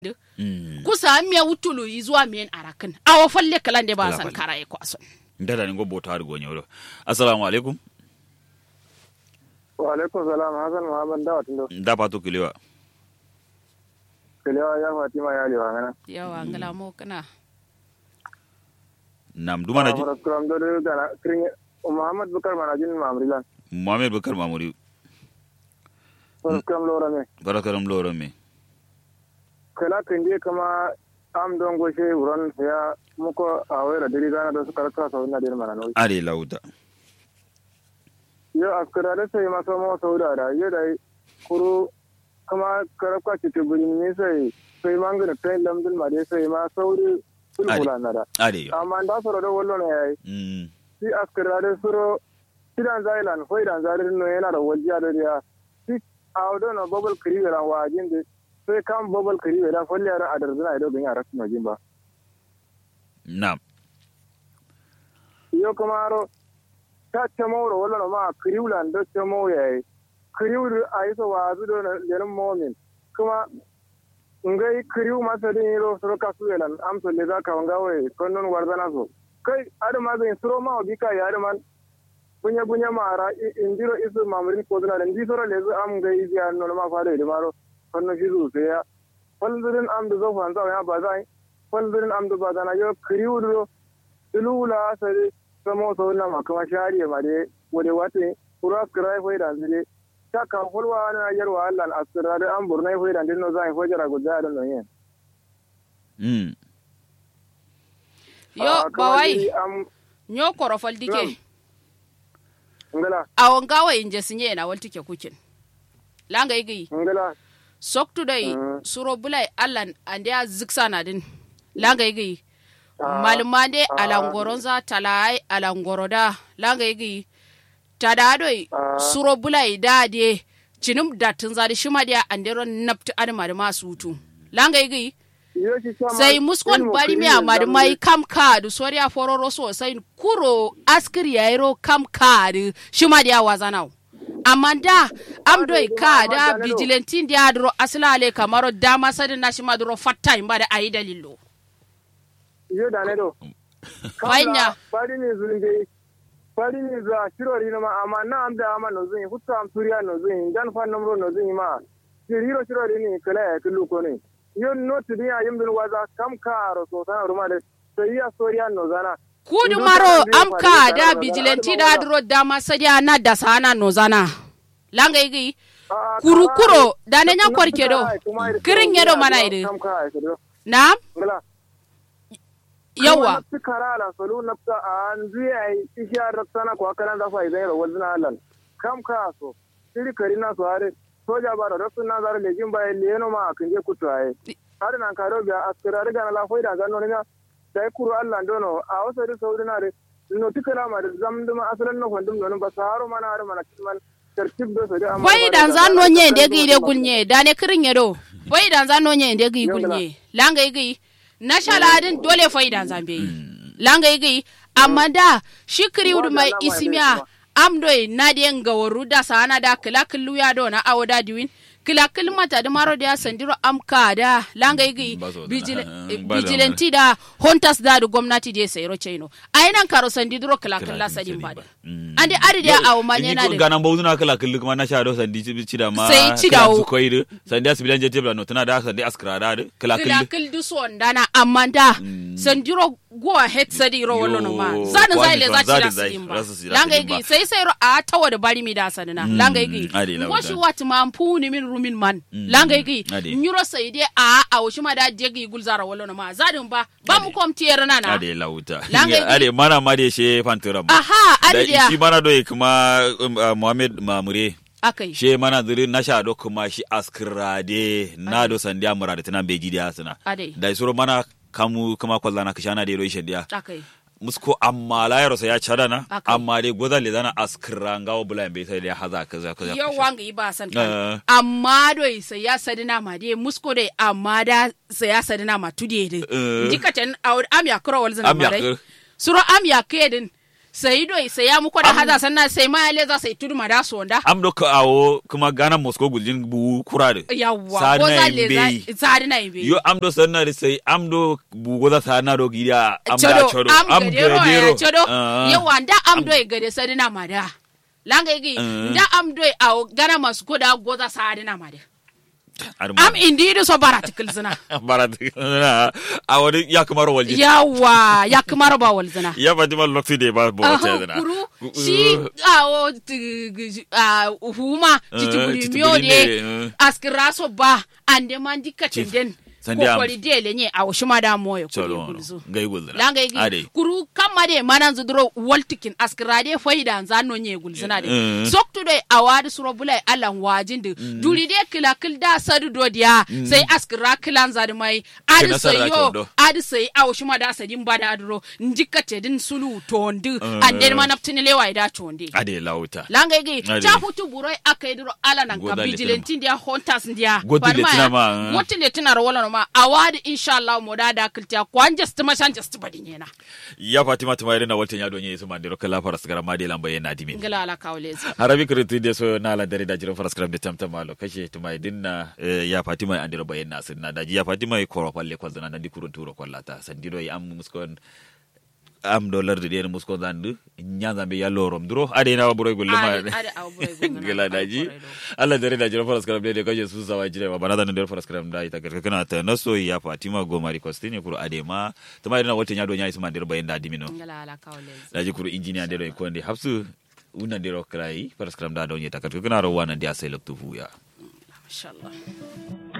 kusa miya wutulu izuwa miyen arakin awo falle kalande ba Kala san falle. kara e kwason ndada ni ngobbo taari go nyoro assalamu alaikum wa alaikum salam hasan muhammad dawa tundo nda patu kiliwa kelewa ya fatima ya liwa ngana yawa ngala mo kana nam duma na ji fara kuram do do gana kring muhammad bukar manajin mamrilan muhammad bakar mamuri fara kuram lora me barakaram loro me kala kinde kama am don goshe wuron ya muko awera diri gana do su karka sau na dir mana no are lauta yo askara da sai maso mo sauda da yo da kuru kama karaka ci tubuli ne sai sai mangana kai lamdin ma dai sai ma sauri sulhula na da are yo amma da soro do wollo ne yayi mm si askara da suro sidan zailan hoidan zarir no yana da wajiya da ya si awdo no bobal kriwe ran wajin de sai kam bobal kriwe da folle ara adar zina ido bin yara no jimba nam yo kamaro ta chamoro wala no ma kriwlan do chamo yayi kriwru aiso wazu do na lenin momin kuma ngai kriw masa din yiro suro kasuwelan amso le za ka wangawe konnon warzana so kai adama zai suro ma obika ya adama bunya bunya mara indiro isu mamrin ko dana ndi soro le zu am gai ya no ma fare de maro konno fizu se ya faldurin am do zo fanza ya bazai faldurin am do bazana yo kriwru tulula sare samo so na makama shariye mare wode wate kura krai foi da zire ta ka hulwa na yarwa Allah asira da an burnai foi da dinno zai fojara gudda da no yen mm yo bawai nyo korofal dike ngala awon gawa inje sinye na walti ke kukin langa igi ngala soktu dai Mm. suro bulai allan ande a ziksa na din langa igi Ah, malumande ah. alangoronza talai alangoroda langa igi tadadoi Ah. suro bulai dade cinim datin zadi shima dia andero napti adama da masu hutu langa igi yo shi sama sai muskon ilmu bari mi kiri amadi zamani. mai kam kadu soriya fororo sosai kuro askiri yairo kam kadu shima dia wazanau amma da amdoi dai ka ma da amanta na do. vigilantin dia duro asilale kamaro dama sadin na shima duro fatta imba da ayi dalilo yo da ne do Fainya. bari ni zulunde bari ni za shirori na ma amma na am da amma no zin hutta am suriya no zin dan fan namro no zin ma shiriro shirori ni kala ya kullu ko ne yo no tidiya yimdin waza kam karo so tan ruma de sai ya soriya no zana kudu Ido maro ta zai am faru ka da da rana, vigilanti rana, da rana. duro dama sadiya na da sana no zana langa igi Ah, kuru kama- kuro da ne nya kwarke do Kuma- kuma- kirin yedo mana ide kam ka ai do na ngala yawa su kara la solu nafsa an zuya ai isha raksana ko akaran da fa idan ro wazna halan kam ka so siri karina so are soja bara raksun na zare lejin ba leno ma kan je kutu ai har nan karo biya askara riga na la foida ga non na dai kuru Allah dono a wasa da saudi na re no tikala ma da zamduma asalan no fandum non ba saharo mana har mana man tartib do so da amma boy dan zan no nye de gi de gulnye da ne kirin yedo boy dan zan no nye de gi gulnye langa igi na shaladin dole fai dan zan be langa igi amma da shi kiri wudu mai isimiya amdoi na de ngaworu da sana da kila killu ya do na awoda diwin kila kil mata da maro da sandiro amka da langa igi Ba so da- vigil- ah, eh, ba da- vigilante da hontas da da gwamnati de sayro chaino ayinan karo sandidro kila Kila kila kin sadin sadi bada ba. Mm. ande ari da awo manyana da ganan bauzu na kala kullu kuma na sha do sandi ci ci da ma Sai ci da kala wo. su koyi sandi asibilan je tebla no tana da sandi askara da da kala kila kullu kil du so ndana amma da sandiro go ahead sadi ro wallo no ma Yo, zanin zai kwami le kan za ci zadin da zai, sidin ba rasu si da langa sidin ba. igi sai sai ro a tawa da bari mi da sanina langa igi adi la ngoshi wuta. wat ma mpuni min rumin man langa igi adi. nyuro sai de a a wushi ma da degi gulzara wallo no ma zadin ba ba mu kom tiyar na na ade lauta Langa igi- ade mana ma de she fantura ma aha da adi shi dia mana do kuma um, uh, Muhammad Mamure akai she mana zuri na sha do kuma shi askrade na do sandiya murade tana beji dia sana ade da isuro mana kamu kuma kwallana kishana de ro shendiya akai musko amma la yaro sa ya cada na Aka. amma dai goza le zana askira ngawo bula bai sai dai haza kaza kaza yau wanga yi ba san Eh. kan amma doi sai ya sadina ma dai musko dai amma da sai ya sadina ma tude dai Eh. dikatan awur am ya kura wal zana Am ya ma dai kura. suro am ya kedin sai do sai ya muko da haza sannan sai ma ya leza sai tudu ma da sonda am do ka awo kuma gana moscow guljin bu kurade yawwa Sadi ko na za yin le beyi. za sadi na yin beyi yo am do sanna de sai am do bugo za sana do gidia am da chodo chodo am gadero ya chodo Ah. yawa nda am do e gade sadi na mada langa igi Ah. nda am do a gana masu ko da goza sadi na mada Ar am indi so baratikil zina barat a wani ya kamar walje yawa ya kamar ba wal zina ya fatima lokaci da ba bo Aha, ta zana kuru shi awo t- g- a huma titi Eh, guri titi miyo guri ne, de eh. askira so ba ande man dikka den sandi am- kokori de le nye awo shima da moyo kuri cholo gulzu ngai gulzana langa ade igi kuru kamma de manan zudro waltikin askira de faida zano nye gulzina de Eh. soktu de awadi suro bulai alan wajin de duri de kila kil da sadu do dia sai askira kilan zadi mai adi Kina sai sarra yo chondo. adi sai awo shima da sadin bada adro ndikate din sulu tondi Eh. ande manaptini lewa ida tondi ade lauta langa igi Ade. cha futu buroi aka yi duro ala nan ka Goda vigilante ndia hunters ndia Godi Barma letina ya, ma, eh. goti letina ro wala no ma awadi inshallah mo da da kiltia kwan just ma shan just badi nyena ya fatima tuma irin na walta ya donye su mandiro kala faras gara ma de lamba yana dimi ngala ala kawlezi harabi kiriti de so na la dare da jiran faras karam de tamta malo kashe tuma idin na eh, ya fatima ya andiro bayan na sun na daji ya fatima ya koro palle kwa zana na di kurun turo kwallata sandiro ya am muskon am dollar de den muskon zandu nya zambe ya lorom duro ade na buro gulle ma Ade- ade abu burai gungana, gela abu daji burai do. Allah dare da jiran faras karam de kashe su sawa jire ba bana da ndero faras karam da ita garka kana ta naso ya fatima go mari kostine kuro ade ma tuma irin na walta ya donya isu mandiro bayan da dimino ngala ala kawlezi daji kuru injiniya ndero e konde hapsu una ndero krai paraskram da donye takat kuna ro wana dia sai loktu huya inshallah